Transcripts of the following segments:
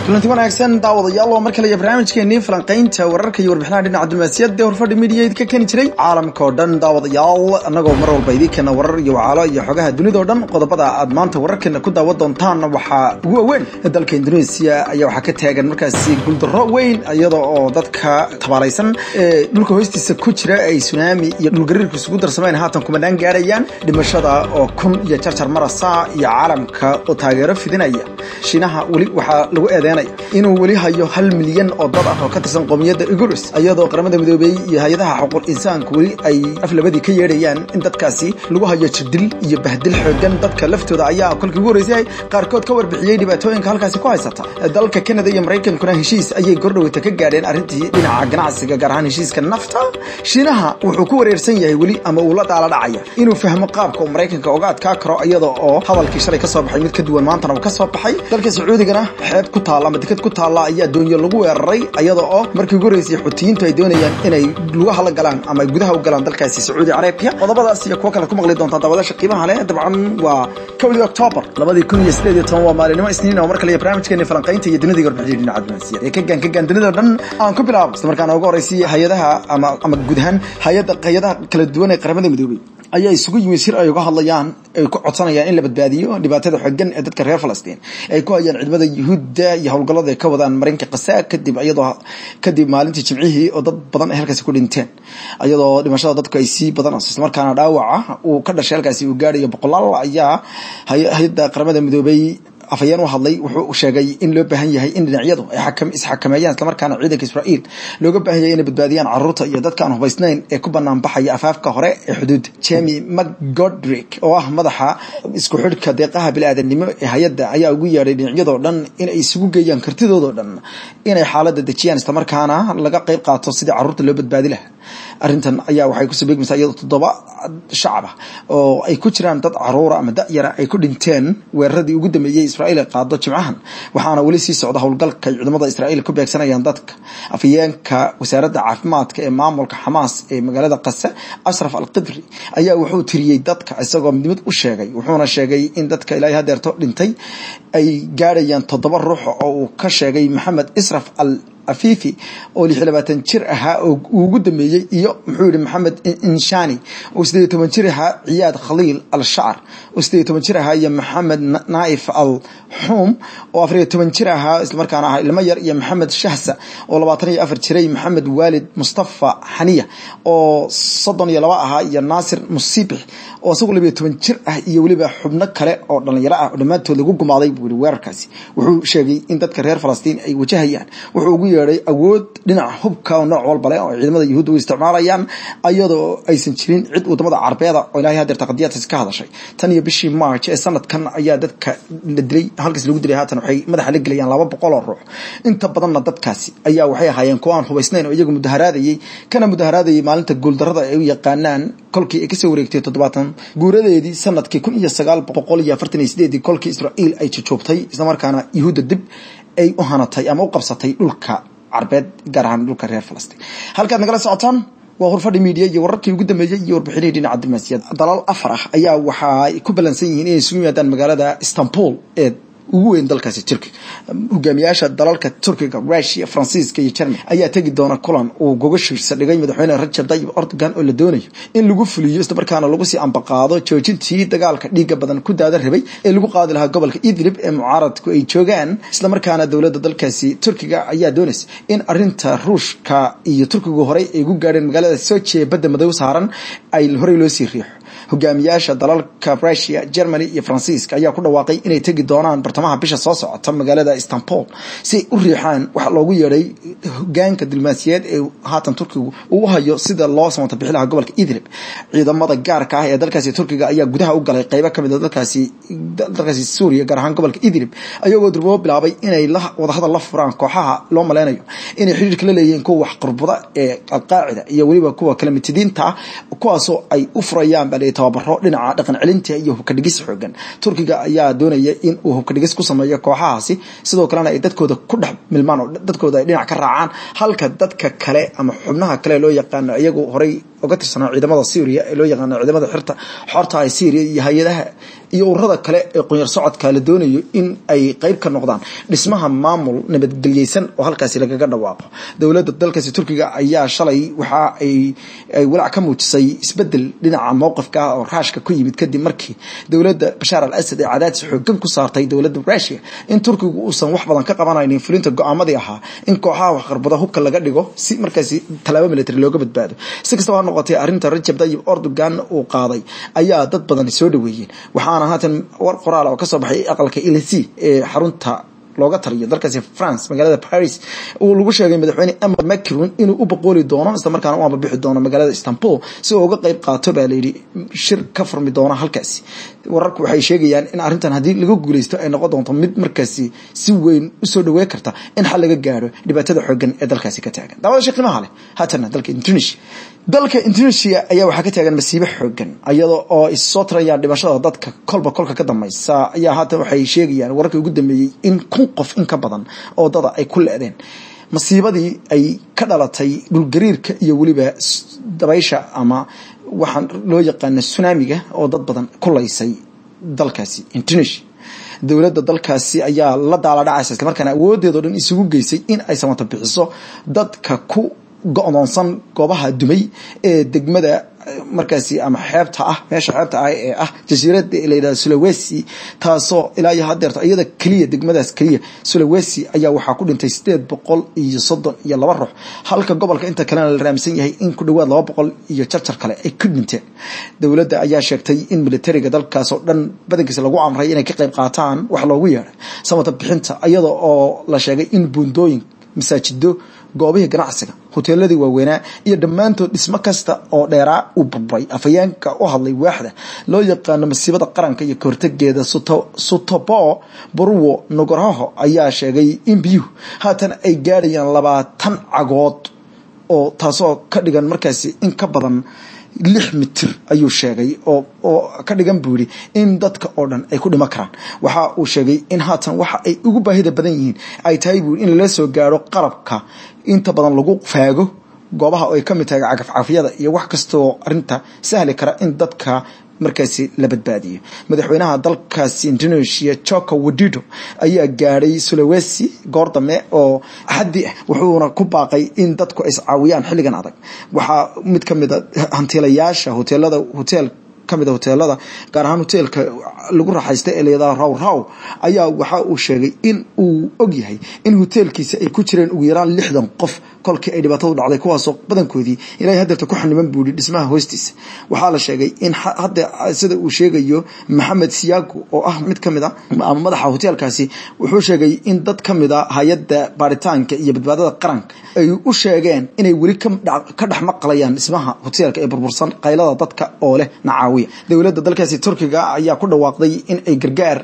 kulanti wanaagsan daawadayaal oo mar kale iyo barnaamijkeenii falanqaynta wararka iyo warbixinaha dhinaca diblomaasiyadda horfadhi midiyaid ka keeni jiray caalamka oo dhan daawadayaal annagoo mar walba idii keena warar iyo wacaalo iyo xogaha dunida oo dhan qodobada aad maanta wararkeena ku daawan doontaan waxaa ugu waaweyn dalka indonesia ayaa waxaa ka taagan markaasi guuldarro weyn iyada oo dadka tabaalaysan ee dhulka hoostiisa ku jira ay sunaami iyo dhulgariirku isugu darsameen haatan kumanaan gaarayaan dhimashada oo kun iyo jarjar marasa iyo caalamka oo taageero fidinaya shiinaha weli waxaa lagu eedeynaya inuu weli hayo hal milyan oo dad ah oo ka tirsan qoomiyadda igurus iyadoo qaramada midoobey iyo hay-adaha xuquuq insaanku weli ay aflabadii ka yeedhayaan in dadkaasi lagu hayo jirdil iyo bahdil xoogan dadka laftooda ayaa kolkii ugu horeysay qaarkood ka warbixiyey dhibaatooyinka halkaasi ku haysata dalka kanada iyo maraykankuna heshiis ayay gordhoweyta ka gaadheen arrintii dhinaca ganacsiga gaar ahaan heshiiska nafta shiinaha wuxuu ku wareersan yahay weli ama uu la daala dhacaya inuu fahmo qaabka uu maraykanka oga adkaa karo iyada oo hadalkii shalay ka soo baxay mid ka duwan maantana uu ka soo baxay dalka sacuudigana xeeb ku taalla ama deked ku taalla ayaa doonyo lagu weeraray iyada oo markii ugu horeysay xutiyiintu ay doonayaan inay lugaha la galaan ama ay gudaha u galaan dalkaasi sacuudi carabiya qodobadaas iyo kuwo kale ku maqli doontaa daawadaasha qiimaha leh dabcan waa kowdii octoobar labadii kun iyo sideed iyo toban waa maalinimo isniin oo mar kale iyo barnaamijkeeni falanqaynta iyo dunidii warbixiyay dhinaca diblomaasiyad ee ka gaan ka gaan dunida dhan aan ku bilaabo isla markaana ugu horeysay hay-adaha ama ama guud ahaan hay-adda hay-adaha kala duwan ee qaramada midoobay ayaa isugu yimid shir ay uga hadlayaan ay ku codsanayaan in la badbaadiyo dhibaatada xooggan ee dadka reer falastiin ay ku hayaan ciidamada yuhuudda iyo howlgallada ay ka wadaan marinka kasa kadib iyadoo kadib maalintii jimcihii oo dad badan ay halkaasi ku dhinteen iyadoo dhimashada dadku ay sii badanayso islamarkaana dhaawaca uu ka dhashay halkaasi uu gaadhayo boqolaal ayaa hay-adda qaramada midoobay afhayeen u hadlay wuxuu sheegay in loo baahan yahay in dhinacyadu ay isxakameeyaan islamarkaana ciidanka israa'iil looga baahan yahay inay badbaadiyaan caruurta iyo dadka aan hubaysnayn ee ku banaan baxaya afaafka hore ee xuduudda jemi mcgodrick oo ah madaxa isku xidhka deeqaha bili-aadanimo ee hay-adda ayaa ugu yeedhay dhinacyadoo dhan inay isugu geeyaan kartidoodoo dhan inay xaaladda dejiyaan islamarkaana laga qayb qaato sidii caruurta loo badbaadi lahaa arrintan ayaa waxay kusoo beegmaysaa iyadoo toddoba shacab ah oo ay ku jiraan dad caruura ama da-yara ay ku dhinteen weeraradii ugu dambeeyey israa'iil ay qaado jimcahan waxaana weli sii socda howlgalka ay ciidamada israa'iil ku beegsanayaan dadka afhayeenka wasaaradda caafimaadka ee maamulka xamaas ee magaalada kase ashraf al qibri ayaa wuxuu tiriyey dadka isagoo midnimad u sheegay wuxuuna sheegay in dadka ilaahay hadeerto dhintay ay gaadhayaan toddoba ruux oo uu ka sheegay maxamed israf al afifi oo lix iyo labaatan jir ahaa oo uu ugu dambeeyey iyo muxuu yihi maxamed inshani oo sideed iyo toban jir ahaa ciyaad khaliil al shacr oo sideed iyo toban jir ahaa iyo maxamed naaif al xuum oo afar iyo toban jir ahaa islamarkaana ahaa ilmo yar iyo maxamed shahsa oo labaatan iyo afar jiray maxamed waalid mustafa xaniya oo soddon iyo laba ahaa iyo naasir musibix oo isagu labiyo toban jir ah iyo weliba xubno kale oo dhalinyaro ah oo dhammaantood lagu gumaaday buu yihi weerarkaasi wuxuu sheegay in dadka reer falastiin ay wajahayaan wuxuu ugu yeedhay awood dhinaca hubka oo nooc walba leh oo ciidamada yuhuudda u isticmaalayaan iyadoo aysan jirin cid wadamada carbeeda oo ilaahay hadeerta qadiyadkaasi ka hadashay tan iyo bishii march ee sanadkan ayaa dadka la dilay halkaas lagu dilay haatan waxay madaxa la gelayaan laba boqol oo ruux inta badanna dadkaasi ayaa waxay ahaayeen kuwa aan hubaysnayn oo iyagu mudaharaadayey kana mudaharaadayay maalinta guuldarada ay u yaqaanaan kolkii ay kasoo wareegtay toddobaatan guuradeedii sanadkii kun iyo sagaal boqol iyo afartan iyo sideedii kolkii israa'iil ay jujuubtay islamarkaana yuhuudda dib ay u hanatay ama u qabsatay dhulka carbeed gaar ahaan dhulka reer falastiin halkaad nagala socotaan waa horfadhi miidiya iyo wararkii ugu dambeeyey iyo warbixinihii dhinaca diblomaasiyadda dalal afar ah ayaa waxa ay ku ballansan yihiin inay isugu yimaadaan magaalada istanbul ee ugu weyn dalkaasi turkiga hogaamiyaasha dalalka turkiga rusia faransiiska iyo jerman ayaa tegi doona kulan uu gogashiirsa dhigay madaxweyne rajab tayyib erdogan oo la doonayo in lagu fuliyo islamarkaana lagu sii ambaqaado joojintii dagaalka dhiiga badan ku daada rabay ee lagu qaadi lahaa gobolka idlib ee mucaaradku ay joogaan islamarkaana dowladda dalkaasi turkiga ayaa doonaysa in arinta ruushka iyo turkigu horey ay ugu gaadheen magaalada sochi ee badda madow saaran ay horey loo sii riixo hogaamiyaasha dalalka rusia germany iyo faransiiska ayaa ku dhawaaqay inay tegi doonaan bartamaha bisha soo socota magaalada istanbul si ay u riixaan waxa loogu yeedhay hogaanka diblomaasiyeed ee haatan turkigu uu hayo sida loo samata bixi lahaa gobolka idlib ciidamada gaarka ah ee dalkaasi turkiga ayaa gudaha u galay qeybo kamid a dalkaasi dalkaasi suuriya gaar ahaan gobolka idlib ayagoo durbo bilaabay inay wadahadal la furaan kooxaha loo maleynayo inay xiriirka la leeyihiin kuwa wax qurbada ee alqaacida iyo weliba kuwa kala mitidiinta ah kuwaasoo ay u furayaan baa tababaro dhinaca dhaqan celinta iyo hubka dhigis xoogan turkiga ayaa doonaya in uu hubka dhigis ku sameeyo kooxahaasi sidoo kalena ay dadkooda ku dhex milmaan oo dadkooda ay dhinac ka raacaan halka dadka kale ama xubnaha kale loo yaqaano iyagu horey oo ka tirsanaa ciidamada syria ee loo yaqaano ciidamada xirta xorta ee syria iyo hay-adaha iyo ururada kale ee qunyar socodka la doonayo in ay qeyb ka noqdaan dhismaha maamul nabadgelyeysan oo halkaasi lagaga dhawaaqo dowladda dalkaasi turkiga ayaa shalay waxa ay walaac ka muujisay isbedel dhinaca mowqifka ah oo raashka ku yimid kadib markii dowladda bashaar al asad ee cadaadis xoogan ku saartay dowladda rusia in turkigu uusan wax badan ka qabanaynin fulinta go-aamadii ahaa in kooxaha waxqarbada hubka laga dhigo si markaasi tallaabo military looga badbaado si kastaba ha noqotay arrinta rajab tayyib erdogan uu qaaday ayaa dad badan soo dhaweeyeen waxaana haatan war qoraal oo kasoo baxay aqalka ilisi ee xarunta looga taliyo dalkaasi france magaalada paris uu lagu sheegay madaxweyne emar macron inuu u boqooli doono isla markaana u ambabixi doono magaalada istanbul si uu uga qeyb qaato baa layidhi shir ka furmi doona halkaasi wararku waxay sheegayaan in arrintan haddii laga guuleysto ay noqon doonto mid markaasi si weyn usoo dhawey karta in xal laga gaaro dhibaatada xoogan ee dalkaasi ka taagan daawada sheeqimaha leh haatana dalka indonesia dalka indonesia ayaa waxaa ka taagan masiibo xoogan iyada oo issoo tirayaan dhimashada dadka kolba kolka ka dambaysa ayaa haatan waxay sheegayaan wararkii ugu dambeeyey in kun qof in ka badan oo dada ay ku le-deen masiibadii ay ka dhalatay dhulgariirka iyo weliba dabaysha ama waxaan loo yaqaana tsunamiga oo dad badan ku laysay dalkaasi indonesia dowladda dalkaasi ayaa la daala dhacaysa islamarkaana awoodeeda o dhan isugu geysay in ay samato bixiso dadka ku go-doonsan goobaha dumay ee degmada markaasi ama xeebta ah meesha xeebta ah ee ah jasiirada layidhahda sulawesi taasoo ilaa iyo hadeerto iyada keliya degmadaas keliya sulawesi ayaa waxaa ku dhintay sideed boqol iyo soddon iyo laba ruux halka gobolka inta kalena la raamsan yahay in ku dhawaad laba boqol iyo jarjar kale ay ku dhinteen dowladda ayaa sheegtay in militariga dalkaas oo dhan badankiisa lagu amray inay ka qayb qaataan wax loogu yeedhay samata bixinta iyada oo la sheegay in buundooyin masaajido goobihii ganacsiga hoteeladii waaweynaa iyo dhammaantood dhismo kasta oo dheeraa uu burburay afhayeenka u hadlay waaxda loo yaqaano masiibada qaranka iyo kahortageeda sutobo burwo nogorhoho ayaa sheegay in biyuhu haatan ay gaadhayaan labaatan cagood oo taasoo ka dhigan markaasi in ka badan lix mitir ayuu sheegay oo oo ka dhigan buu yidhi in dadka oo dhan ay ku dhimo karaan waxa uu sheegay in haatan waxa ay ugu baahida badan yihiin ay tahay buu in lala soo gaaro qalabka inta badan lagu faago goobaha oo ay ka mid tahay cagafcafyada iyo wax kastoo arinta sahli kara in dadka markaasi la badbaadiyo madaxweynaha dalkaasi indonesia joko wadido ayaa gaadhay sulawesi goor dame oo axaddi ah wuxuuna ku baaqay in dadku iscaawiyaan xilligan adag waxaa mid ka mid a hantiilayaasha hoteelada hotel kamid a hoteelada gaar ahaan hoteelka lagu raaxaysta ee layadaha raw raw ayaa waxa uu sheegay in uu og yahay in hoteelkiisa ay ku jireen ugu yaraan lixdan qof kolkii ay dhibaatadu dhacday kuwaasoo badankoodii ilaahay hadeerta ku xaniban buuhi dhismaha hoostiisa waxaa la sheegay in hadda sida uu sheegayo maxamed siyaago oo ah mid kamid a ama madaxa hoteelkaasi wuxuu sheegay in dad kamid a hay-adda baaritaanka iyo badbaadada qaranka ay u sheegeen inay weli ka dhex maqlayaan dhismaha hoteelka ee burbursan qaylada dadka oo leh nacaawiya dowladda dalkaasi turkiga ayaa ku dhawaaqday in ay gargaar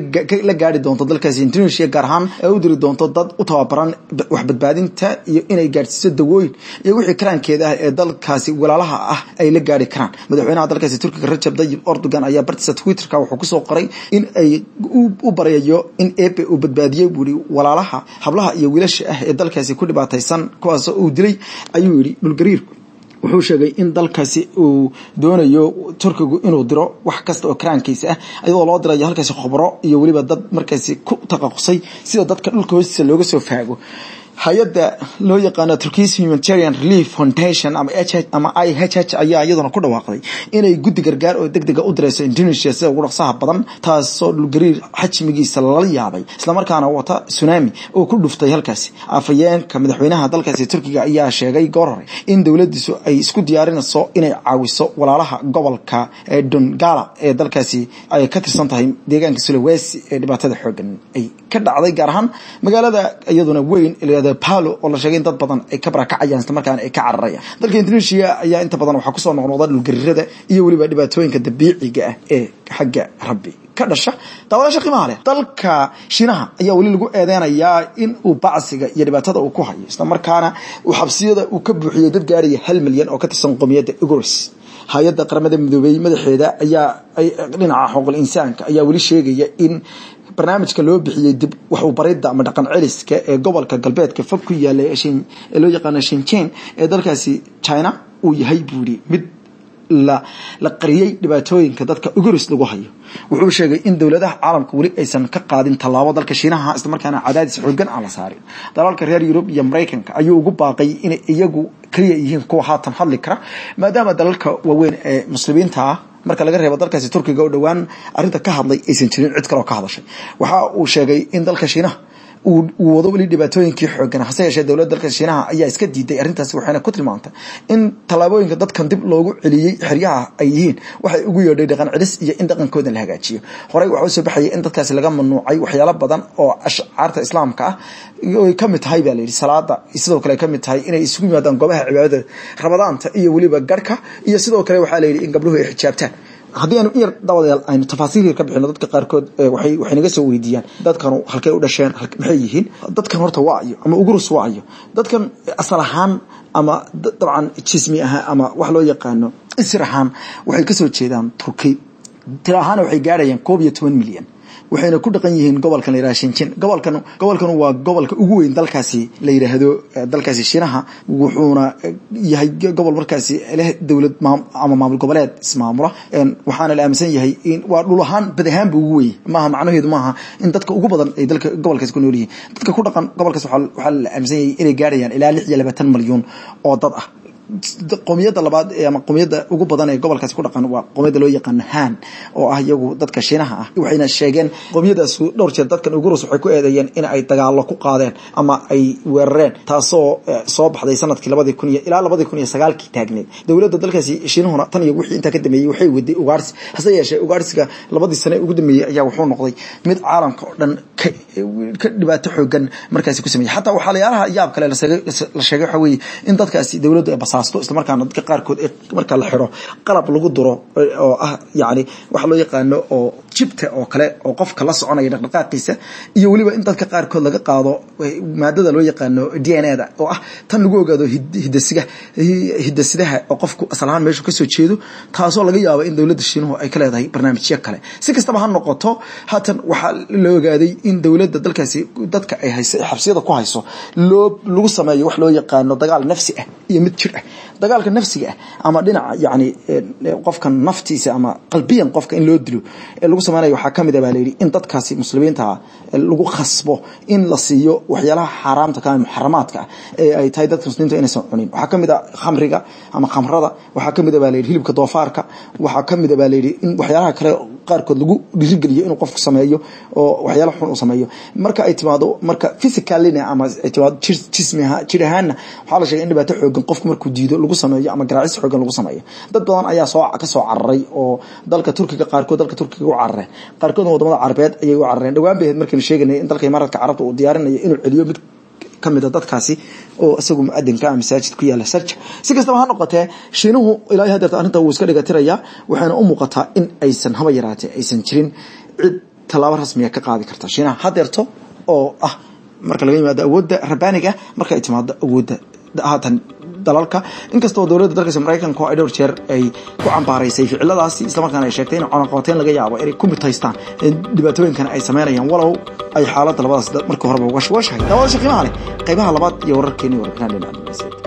la gaari doonto dalkaasi indonesia gaar ahaan ay u diri doonto dad u tababaran wax badbaadinta iyo inay gaadhsiiso dawooyin iyo wixii karaankeeda ah ee dalkaasi walaalaha ah ay la gaari karaan madaxweynaha dalkaasi turkiga rajab tayyib erdogan ayaa bartiisa twitterka wuxuu kusoo qoray in ay u baryayo in ebe uu badbaadiyey buuri walaalaha hablaha iyo wiilasha ah ee dalkaasi ku dhibaataysan kuwaasoo uu dilay ayuu yidhi dhulgariirku wuxuu sheegay in dalkaasi uu doonayo turkigu inuu diro wax kasta oo karaankiisa ah iyadoo loo dirayo halkaasi khubro iyo weliba dad markaasi ku taqaqusay sida dadka dhulka hoostiisa looga soo faago hay-adda loo yaqaano turkish humanitarian relief foundation ama ama i h h ayaa iyaduna ku dhawaaqday inay guddi gargaar oo deg dega u direyso indonesia sida ugu dhaqsaha badan taasoo dhulgariir xajmigiisa lala yaabay islamarkaana wata tsunami oo ku dhuftay halkaasi afhayeenka madaxweynaha dalkaasi turkiga ayaa sheegay goor hore in dowladiisu ay isku diyaarinayso inay caawiso walaalaha gobolka ee dongala ee dalkaasi ay ka tirsan tahay deegaanka sulawesi ee dhibaatada xoogan ay ka dhacday gaar ahaan magaalada iyaduna weyn palo oo la sheegay in dad badan ay ka barakacayaan isla markaana ay ka cararayaan dalka indonesia ayaa inta badan waxaa kusoo noqnoqda dhulgariirada iyo weliba dhibaatooyinka dabiiciga ah ee xagga rabbi ka dhasha daawadaasha qiimaha leh dalka shiinaha ayaa weli lagu eedeynayaa in uu bacsiga iyo dhibaatada uu ku hayo isla markaana uu xabsiyada uu ka buuxiyey dad gaaraya hal milyan oo ka tirsan qomiyadda igors hay-adda qaramada midoobey madaxeeda ayaa dhinaca xuquuqul insaanka ayaa weli sheegaya in barnaamijka loo bixiyey dib wax uu baridda ama dhaqan celiska ee gobolka galbeedka fog ku yaala ee loo yaqaano shinjin ee dalkaasi china uu yahay buu yihi mid la qariyey dhibaatooyinka dadka uguris lagu hayo wuxuu sheegay in dowladaha caalamka weli aysan ka qaadin tallaabo dalka shiinaha islamarkaana cadaadis xoogan aan la saarin dalalka reer yurub iyo maraykanka ayuu ugu baaqay inay iyagu keliya yihiin kuwa haatan hadli kara maadaama dalalka waaweyn ee muslimiinta ah marka laga reebo dalkaasi turkiga oo dhowaan arrinta ka hadlay aysan jirin cid kaleoo ka hadashay waxa uu sheegay in dalka shiinaha uu wado weli dhibaatooyinkii xoogan hase yeeshee dowladda dalka shiinaha ayaa iska diiday arrintaasi waxayna ku tilmaantay in tallaabooyinka dadkan dib loogu celiyey xeryaha ay yihiin waxay ugu yeedhay dhaqan celis iyo in dhaqankooda la hagaajiyo horey waxaa usoo baxayay in dadkaasi laga mamnuucay waxyaalo badan oo ashcaarta islaamka ah oy ka mid tahay baa layidhi salaada sidoo kale ka mid tahay inay isugu yimaadaan goobaha cibaadada ramadaanta iyo weliba garhka iyo sidoo kale waxaa layidhi in gabdhuhu ay xijaabtaan haddii aanu in yar dabadayaal aynu tafaasiil yar ka bixino dadka qaarkood waxay waxay naga soo weydiiyaan dadkanu halkay u dhasheen maxay yihiin dadkan horta waa ayo ama ugurus waa ayo dadkan asal ahaan ama dabcan jismi ahaan ama wax loo yaqaano isir ahaan waxay kasoo jeedaan turki tira ahaana waxay gaarayaan koob iyo toban milyan waxayna ku dhaqan yihiin gobolkan la yihahdo shinjin gobolkan gobolkan waa gobolka ugu weyn dalkaasi la yidhaahdo dalkaasi shiinaha wuxuuna yahay gobol markaasi leh dowlad ama maamul goboleed ismaamula waxaana la aaminsan yahay in waa dhul ahaan bad ahaanba ugu weyn maaha macnaheedu maaha in dadka ugu badan ay dalka gobolkaasi ku nool yihiin dadka ku dhaqan gobolkaas waxaa la aaminsan yahay inay gaarayaan ilaa lix iyo labaatan malyuun oo dad ah qowmiyadda labaad ama qowmiyadda ugu badan ee gobolkaasi ku dhaqan waa qowmiyadda loo yaqaano han oo ah iyagu dadka shiinaha ah waxayna sheegeen qowmiyadaas dhowr jeer dadkan ugurus waxay ku eedeeyeen in ay dagaalo ku qaadeen ama ay weerareen taasoo soo baxday sanadkii labadii kun iyo ilaa labadii kun iyo sagaalkii taagneed dowladda dalkaasi shiinahuna tan iyo wixii intaa ka dambeeyey waxay waday ugaarsi hase yeeshee ugaarsiga labadii sane ugu dambeeyey ayaa wuxuu noqday mid caalamka oo dhan ka dhibaato xoogan markaasi ku sameeyey xataa waxaa layaalaha yaab kale la sheegay waxa weeye in dadkaasi dowladdu ay basaasto islamarkaana dadka qaarkood marka la xiro qalab lagu duro oo ah yani waxa loo yaqaano oo jibta oo kale oo qofka la soconaya dhaqdhaqaaqiisa iyo weliba in dadka qaarkood laga qaado maadada loo yaqaano d n a da oo ah tan lagu ogaado hidasiga hidasidaha oo qofku asal ahaan meeshu kasoo jeedo taasoo laga yaabo in dowladda shiinuhu ay ka leedahay barnaamijyo kale si kastaba ha noqoto haatan waxaa la ogaaday in dowladda dalkaasi dadka ay hayso xabsiyada ku hayso loo lagu sameeyo wax loo yaqaano dagaal nafsi ah iyo mid jir ah dagaalka nafsiga ah ama dhinaca yani qofka naftiisa ama qalbiyan qofka in loo dilo ee lagu samaynayo waxaa kamid a baa layidhi in dadkaasi muslimiinta lagu khasbo in la siiyo waxyaalaha xaaraamta ka muxaramaadka ah ee ay tahay dadka muslimiinta inaysan cunin waxaa kamid a khamriga ama khamrada waxaa kamid a baa layidhi hilibka doofaarka waxaa kamid a baa layidhi in waxyaalaha kale qaarkood lagu dhiirigeliyo inuu qofku sameeyo oo waxyaala xun uu sameeyo marka ay timaado marka physicalina ama ay timaado jismi jir ahaanna waxaa la sheegay in dhibaato xoogan qofku markuu diido lagu sameeyo ama garaacis xoogan lagu sameeyo dad badan ayaa soo ka soo cararay oo dalka turkiga qaarkood dalka turkiga u carareen qaarkoodna wadamada carabeed ayay u carareen dhowaan bay ahayd markaynu sheeganay in dalka imaaraadka carabta uu diyaarinayo inuu celiyo mid kamid a dadkaasi oo isagu muadinka ah masaajid ku yaala sarja si kastaba ha noqotee shiinuhu ilaa hadeerta arrinta wuu iska dhigatirayaa waxayna u muuqataa in aysan haba yaraatee aysan jirin cid tallaabo rasmiga ka qaadi karta shiinaha hadeerto oo ah marka laga yimaado awoodda rabbaaniga marka ay timaado awoodda haatan dalalka inkastoo dowladda dalkaasi maraykanka ay dhowr jeer ay ku cambaaraysay ficiladaasi islamarkaana ay sheegtay in cunaqabateyn laga yaabo inay ku mitaystaan dhibaatooyinkan ay samaynayaan walow ay xaaladda labadaas markii horeba uga washahay daawada qiimaha leh qaybaha labaad iyo wararkeeni warbixinaan dhinaca